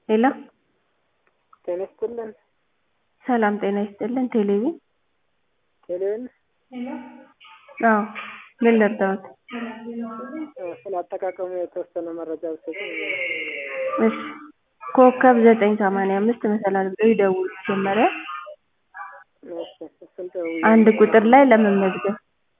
ሄሎ ጤና ይስጥልን። ሰላም ጤና ይስጥልን። ቴሌቪ ቴሌን አዎ፣ ምን ልርዳዎት? ስለ አጠቃቀሙ የተወሰነ መረጃ ብትሰጡኝ። እሺ፣ ኮከብ ዘጠኝ ሰማንያ አምስት መሰላል ብለው ይደውሉ። መጀመሪያ እሺ፣ እሱን ደውዬ አንድ ቁጥር ላይ ለመመዝገብ፣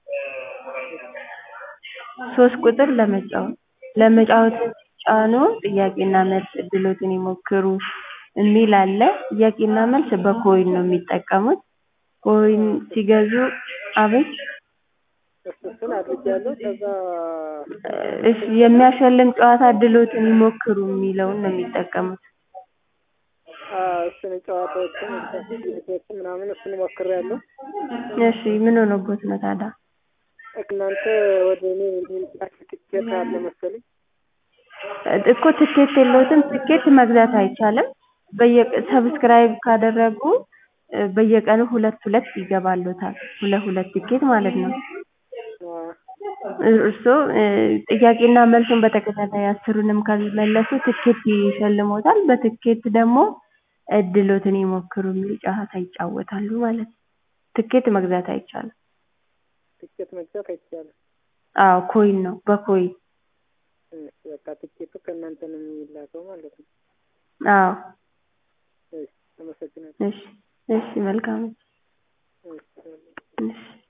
ሶስት ቁጥር ለመጫወት ለመጫወት ጫኑ። ጥያቄና መልስ እድሎትን ይሞክሩ የሚል አለ። ጥያቄና መልስ በኮይን ነው የሚጠቀሙት። ኮይን ሲገዙ አቤት እሱ እሱን አድርጌያለሁ። ከዛ እሺ የሚያሸልም ጨዋታ እድሎትን ይሞክሩ የሚለውን ነው የሚጠቀሙት። አ፣ እሱን ጨዋታዎችን ቶችን ምናምን እሱን ሞክሬያለሁ። እሺ ምን ሆኖቦት ነው ታዲያ? እናንተ ወደ እኔ የሚላክ ትኬት አለ መሰለኝ። እኮ ትኬት የለውትም። ትኬት መግዛት አይቻልም። በየ ሰብስክራይብ ካደረጉ እ፣ በየቀኑ ሁለት ሁለት ይገባሉታል። ሁለት ሁለት ትኬት ማለት ነው። አ፣ እርስዎ እ፣ ጥያቄና መልሱን በተከታታይ አስሩንም ካልመለሱ ትኬት ይሸልሞታል። በትኬት ደግሞ እድሎትን ይሞክሩ የሚል ጨዋታ ይጫወታሉ ማለት ነው። ትኬት መግዛት አይቻልም። ትኬት መግዛት አይቻልም። አዎ ኮይን ነው፣ በኮይን እሺ፣ በቃ ትኬቱ ከእናንተ ነው የሚላከው ማለት ነው። አዎ። እሺ፣ አመሰግናለሁ። እሺ እሺ፣ መልካም እሺ። እሺ